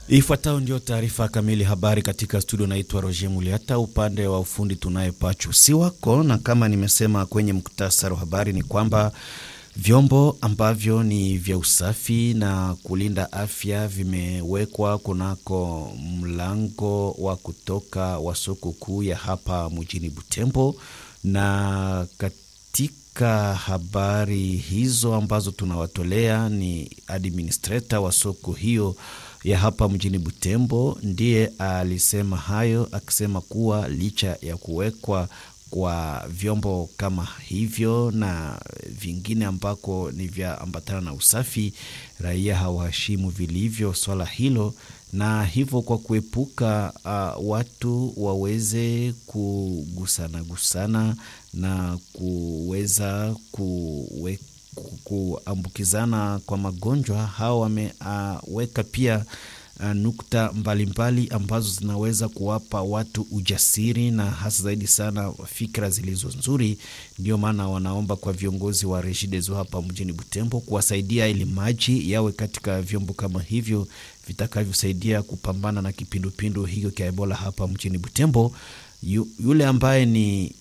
Ifuatayo ndio taarifa kamili habari katika studio. Naitwa Roger Muliata, upande wa ufundi tunaye Pachu si wako, na kama nimesema kwenye muktasari wa habari ni kwamba vyombo ambavyo ni vya usafi na kulinda afya vimewekwa kunako mlango wa kutoka wa soko kuu ya hapa mjini Butembo, na katika habari hizo ambazo tunawatolea ni administrator wa soko hiyo ya hapa mjini Butembo ndiye alisema hayo, akisema kuwa licha ya kuwekwa kwa vyombo kama hivyo na vingine ambako ni vya ambatana na usafi, raia hawaheshimu vilivyo swala hilo, na hivyo kwa kuepuka uh, watu waweze kugusana gusana na kuweza kuwe, kuambukizana kwa magonjwa, hao wameweka uh, pia Uh, nukta mbalimbali mbali ambazo zinaweza kuwapa watu ujasiri na hasa zaidi sana fikra zilizo nzuri. Ndio maana wanaomba kwa viongozi wa Regideso hapa mjini Butembo kuwasaidia ili maji yawe katika vyombo kama hivyo vitakavyosaidia kupambana na kipindupindu hiyo cha Ebola hapa mjini Butembo. Yu, yule ambaye ni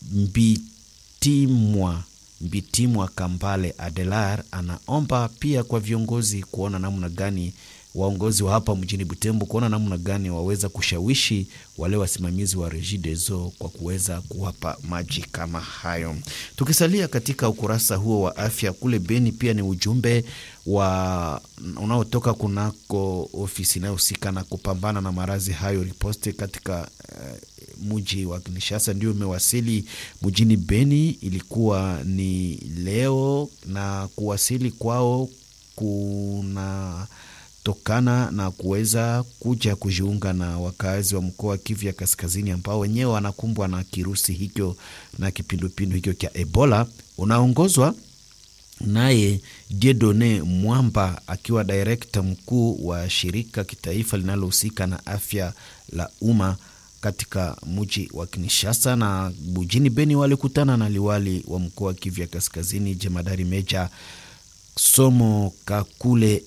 Mbitimwa Mbitimwa Kambale Adelar anaomba pia kwa viongozi kuona namna gani waongozi wa hapa mjini Butembo kuona namna gani waweza kushawishi wale wasimamizi wa Regideso kwa kuweza kuwapa maji kama hayo. Tukisalia katika ukurasa huo wa afya kule Beni, pia ni ujumbe wa unaotoka kunako ofisi inayohusika na kupambana na maradhi hayo riposte katika uh, mji wa Kinshasa ndio umewasili mjini Beni. Ilikuwa ni leo na kuwasili kwao kuna tokana na kuweza kuja kujiunga na wakazi wa mkoa wa Kivu ya Kaskazini ambao wenyewe wanakumbwa na kirusi hicho na kipindupindu hicho cha Ebola, unaongozwa naye Diedone Mwamba akiwa direkta mkuu wa shirika kitaifa linalohusika na afya la umma katika mji wa Kinshasa. Na mjini Beni walikutana na liwali wa mkoa wa Kivu ya Kaskazini jemadari meja Somo Kakule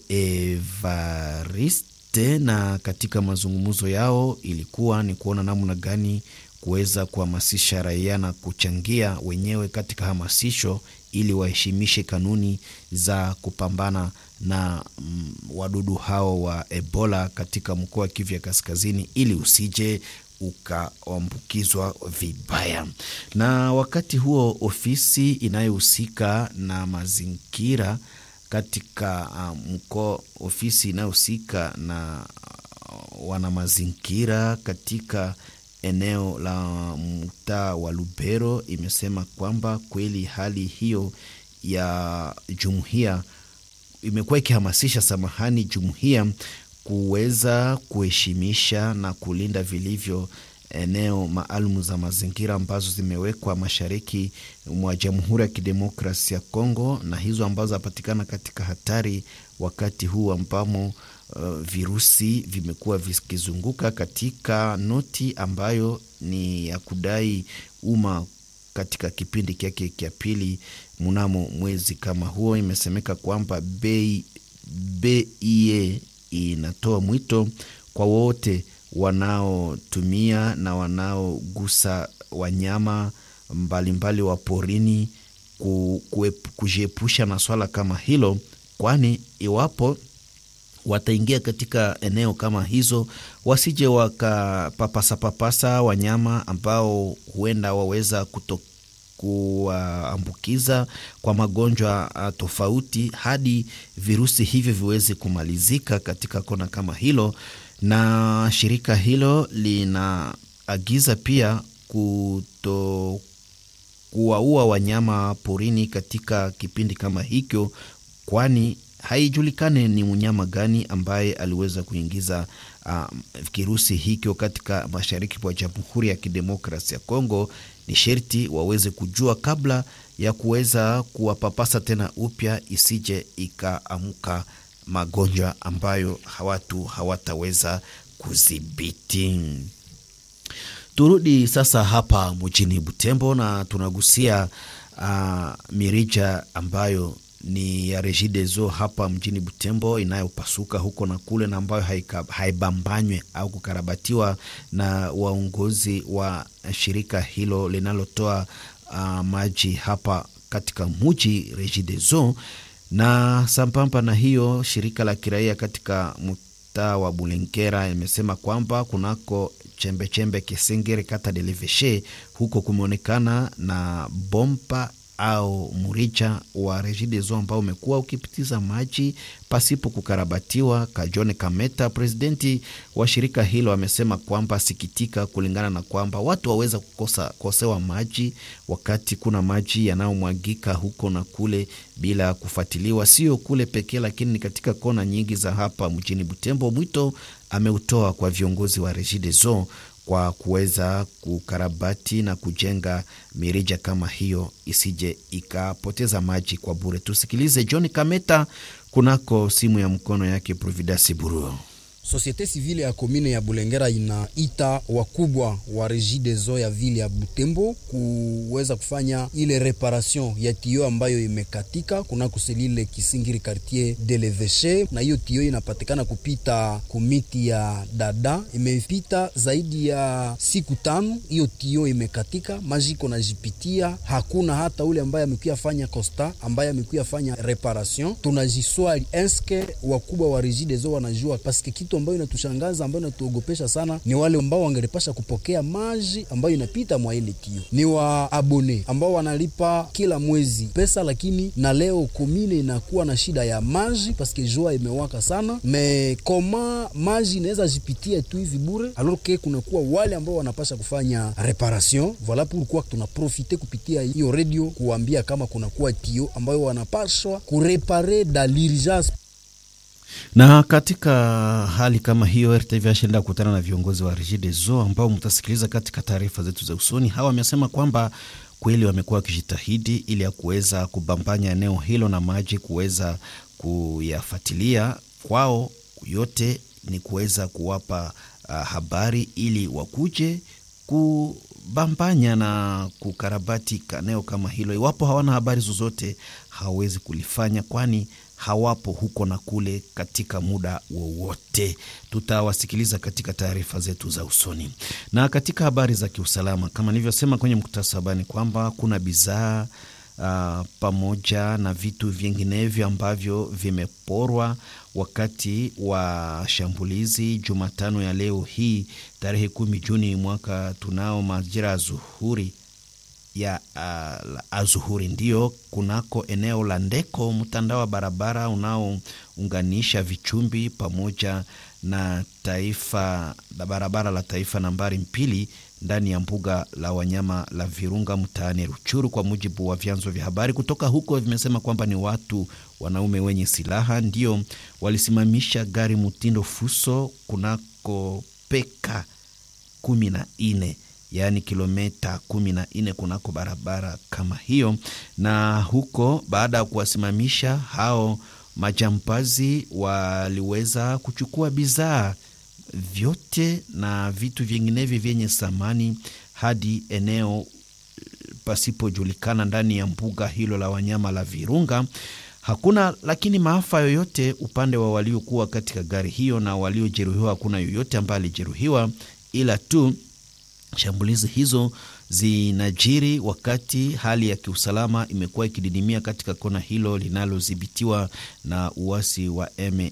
Evariste, na katika mazungumzo yao ilikuwa ni kuona namna gani kuweza kuhamasisha raia na kuchangia wenyewe katika hamasisho ili waheshimishe kanuni za kupambana na mm, wadudu hao wa Ebola katika mkoa wa Kivu ya Kaskazini ili usije ukaambukizwa vibaya. Na wakati huo ofisi inayohusika na mazingira katika uh, mkoa, ofisi inayohusika na uh, wana mazingira katika eneo la mtaa wa Lubero imesema kwamba kweli hali hiyo ya jumuiya imekuwa ikihamasisha, samahani, jumuiya kuweza kuheshimisha na kulinda vilivyo eneo maalum za mazingira ambazo zimewekwa mashariki mwa Jamhuri ya Kidemokrasia ya Kongo, na hizo ambazo zapatikana katika hatari wakati huu ambamo uh, virusi vimekuwa vikizunguka katika noti ambayo ni ya kudai umma katika kipindi kyake cha pili mnamo mwezi kama huo, imesemeka kwamba bei BIE inatoa mwito kwa wote wanaotumia na wanaogusa wanyama mbalimbali wa porini kujiepusha na swala kama hilo, kwani iwapo wataingia katika eneo kama hizo wasije wakapapasa papasa wanyama ambao huenda waweza kuto kuwaambukiza kwa magonjwa tofauti hadi virusi hivyo viweze kumalizika katika kona kama hilo. Na shirika hilo linaagiza pia kuto kuwaua wanyama porini katika kipindi kama hicho, kwani haijulikane ni mnyama gani ambaye aliweza kuingiza uh, kirusi hicho katika mashariki mwa Jamhuri ya Kidemokrasi ya Kongo. Ni sherti waweze kujua kabla ya kuweza kuwapapasa tena upya, isije ikaamuka magonjwa ambayo watu hawataweza kudhibiti. Turudi sasa hapa mjini Butembo na tunagusia uh, mirija ambayo ni ya Regideso hapa mjini Butembo inayopasuka huko na kule, na ambayo haibambanywe au kukarabatiwa na waongozi wa shirika hilo linalotoa uh, maji hapa katika muji Regideso. Na sambamba na hiyo, shirika la kiraia katika mtaa wa Bulengera imesema kwamba kunako chembechembe Kisengere kata de Leveshe huko kumeonekana na bomba au murija wa Regideso ambao umekuwa ukipitiza maji pasipo kukarabatiwa. Kajone Kameta, presidenti wa shirika hilo, amesema kwamba sikitika, kulingana na kwamba watu waweza kukosa kosewa maji wakati kuna maji yanayomwagika huko na kule bila kufuatiliwa, sio kule pekee, lakini ni katika kona nyingi za hapa mjini Butembo. Mwito ameutoa kwa viongozi wa Regideso kwa kuweza kukarabati na kujenga mirija kama hiyo isije ikapoteza maji kwa bure. Tusikilize John Kameta kunako simu ya mkono yake Providence Buruo. Societe civile ya komine ya Bulengera inaita wakubwa wa Regideso ya vile ya Butembo kuweza kufanya ile reparation ya tio ambayo imekatika kuna kuselile Kisingiri quartier de l'Eveche, na hiyo tio inapatikana kupita kumiti ya dada, imepita zaidi ya siku tano. Hiyo tio imekatika, maji iko najipitia, hakuna hata ule ambaye amekuya fanya costa ambaye amekuya fanya reparation. Tunajiswali eske wakubwa wa Regideso wanajua paske kitu ambayo inatushangaza ambayo inatuogopesha sana ni wale ambao wangelipasha kupokea maji ambayo inapita mwa ile tio, ni wa abone ambao wanalipa kila mwezi pesa, lakini na leo komine inakuwa na shida ya maji paske jua imewaka sana. Me koma maji inaweza jipitia tu hivi bure, alors que kunakuwa wale ambao wanapasha kufanya reparation. Voila pourquoi tunaprofite kupitia hiyo radio kuambia kama kunakuwa tio ambayo wanapashwa kurepare da l'urgence na katika hali kama hiyo RTV ashaenda kukutana na viongozi wa Regideso ambao mtasikiliza katika taarifa zetu za usoni. Hawa wamesema kwamba kweli wamekuwa wakijitahidi ili ya kuweza kubambanya eneo hilo na maji kuweza kuyafuatilia. Kwao yote ni kuweza kuwapa uh, habari ili wakuje kubambanya na kukarabati eneo kama hilo. Iwapo hawana habari zozote, hawawezi kulifanya kwani hawapo huko na kule katika muda wowote. Tutawasikiliza katika taarifa zetu za usoni. Na katika habari za kiusalama, kama nilivyosema kwenye muktasari habari, kwamba kuna bidhaa uh, pamoja na vitu vinginevyo ambavyo vimeporwa wakati wa shambulizi Jumatano ya leo hii tarehe kumi Juni mwaka tunao majira ya zuhuri ya uh, azuhuri ndio kunako eneo la Ndeko, mtandao wa barabara unaounganisha Vichumbi pamoja na taifa la barabara la taifa nambari mbili ndani ya mbuga la wanyama la Virunga mtaani Ruchuru. Kwa mujibu wa vyanzo vya habari kutoka huko, vimesema kwamba ni watu wanaume wenye silaha ndio walisimamisha gari mtindo fuso kunako peka kumi na nne yaani kilomita kumi na nne kunako barabara kama hiyo. Na huko baada ya kuwasimamisha hao majambazi, waliweza kuchukua bidhaa vyote na vitu vinginevyo vyenye thamani hadi eneo pasipojulikana ndani ya mbuga hilo la wanyama la Virunga. Hakuna lakini maafa yoyote upande wa waliokuwa katika gari hiyo na waliojeruhiwa, hakuna yoyote ambaye alijeruhiwa, ila tu shambulizi hizo zinajiri wakati hali ya kiusalama imekuwa ikididimia katika kona hilo linalodhibitiwa na uasi wa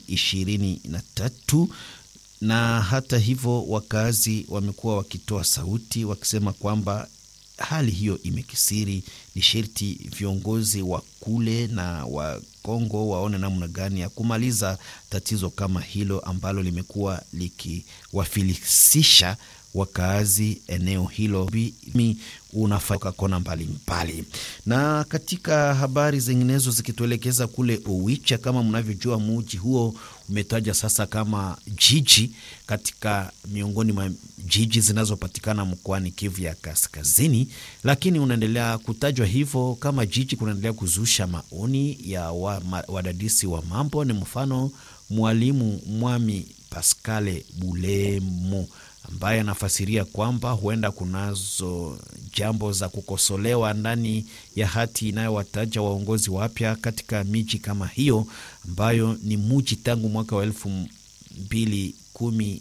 M23 na hata hivyo wakazi wamekuwa wakitoa sauti wakisema kwamba hali hiyo imekisiri, ni sherti viongozi wa kule na wa Kongo waone namna gani ya kumaliza tatizo kama hilo ambalo limekuwa likiwafilisisha wakaazi eneo hilo unafaka kona mbalimbali. Na katika habari zinginezo zikituelekeza kule Owicha, kama mnavyojua, muji huo umetaja sasa kama jiji katika miongoni mwa jiji zinazopatikana mkoani Kivu ya Kaskazini, lakini unaendelea kutajwa hivyo kama jiji, kunaendelea kuzusha maoni ya wadadisi wa, wa mambo. Ni mfano mwalimu Mwami Paskale Bulemo ambaye anafasiria kwamba huenda kunazo jambo za kukosolewa ndani ya hati inayowataja waongozi wapya katika miji kama hiyo ambayo ni muji tangu mwaka wa elfu mbili kumi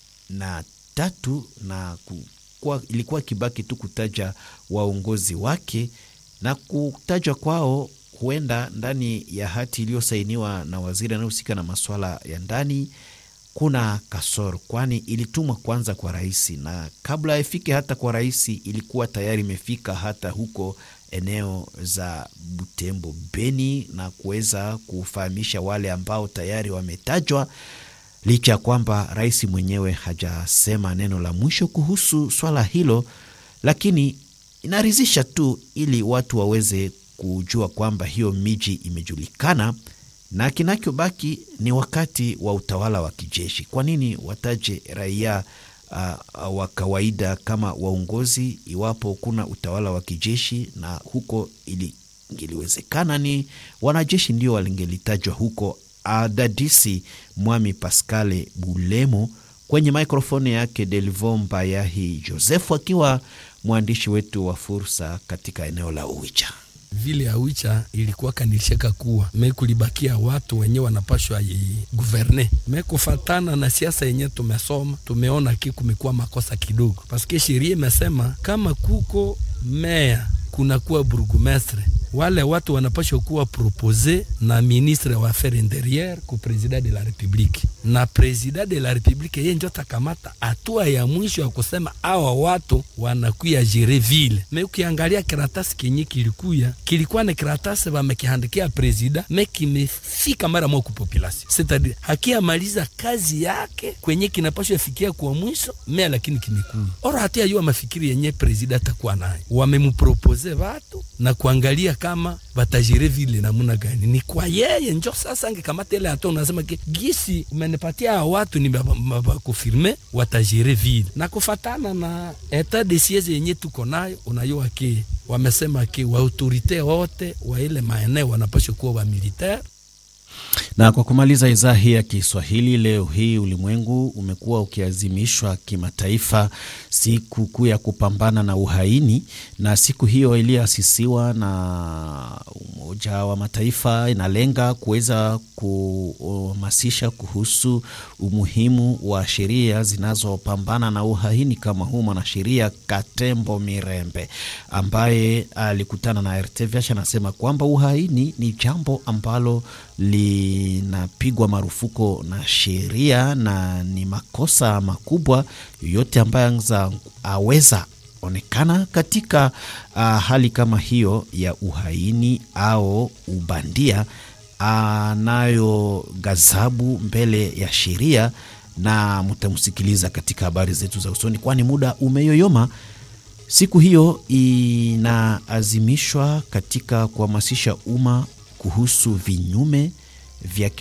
na tatu na kukua, ilikuwa kibaki tu kutaja waongozi wake na kutajwa kwao huenda ndani ya hati iliyosainiwa na waziri anayehusika na masuala ya ndani kuna kasoro, kwani ilitumwa kwanza kwa rais, na kabla ifike hata kwa rais ilikuwa tayari imefika hata huko eneo za Butembo, Beni, na kuweza kufahamisha wale ambao tayari wametajwa, licha ya kwamba rais mwenyewe hajasema neno la mwisho kuhusu swala hilo, lakini inaridhisha tu ili watu waweze kujua kwamba hiyo miji imejulikana na kinachobaki ni wakati wa utawala wa kijeshi. Kwa nini wataje raia uh, wa kawaida kama waongozi iwapo kuna utawala wa kijeshi? Na huko ili ingeliwezekana ni wanajeshi ndio walingelitajwa huko. Adadisi Mwami Pascale Bulemo kwenye mikrofoni yake Delvo Mbayahi Josefu akiwa mwandishi wetu wa fursa katika eneo la Uwicha vile ya Wicha ilikuwa kanilishaka kuwa me kulibakia watu wenye wanapashwa guverne me kufatana na siasa yenye tumesoma, tumeona ki kumekuwa makosa kidogo, paske sheria imesema kama kuko meya kunakuwa burgumestre wale watu wanapashwa kuwa propose na ministre wa affaires interieure ku president de la republique, na president de la republique yeye ndio takamata hatua ya mwisho ya kusema awa watu wanakuya jere ville. Me ukiangalia karatasi kenye kilikuya kilikuwa na karatasi wamekihandikia president, me kimefika mara moja ku population, c'est-à-dire hakiamaliza kazi yake kwenye kinapashwa fikia kwa mwisho me, lakini kimekuya ora hatia yua mafikiri yenye president atakuwa nayo, wamemupropose watu na kuangalia kama batajire vile namuna gani, ni kwa yeye njo sasa angekamata ile hatua, unasema ke gisi umenipatia watu ni bakufirme watajire vile na kufatana na etat de siege yenye tuko nayo, unayua ke wamesema ke wa autorite wote wa ile maeneo wanapaswa kuwa wa militaire na kwa kumaliza idhaa hii ya Kiswahili leo hii, ulimwengu umekuwa ukiazimishwa kimataifa siku kuu ya kupambana na uhaini, na siku hiyo iliyoasisiwa na Umoja wa Mataifa inalenga kuweza kuhamasisha kuhusu umuhimu wa sheria zinazopambana na uhaini, kama huu mwanasheria Katembo Mirembe ambaye alikutana na RTVH anasema kwamba uhaini ni jambo ambalo linapigwa marufuku na sheria na ni makosa makubwa yoyote ambayo aweza onekana katika uh, hali kama hiyo ya uhaini au ubandia anayo gazabu mbele ya sheria, na mtamsikiliza katika habari zetu za usoni, kwani muda umeyoyoma. Siku hiyo inaazimishwa katika kuhamasisha umma kuhusu vinyume vya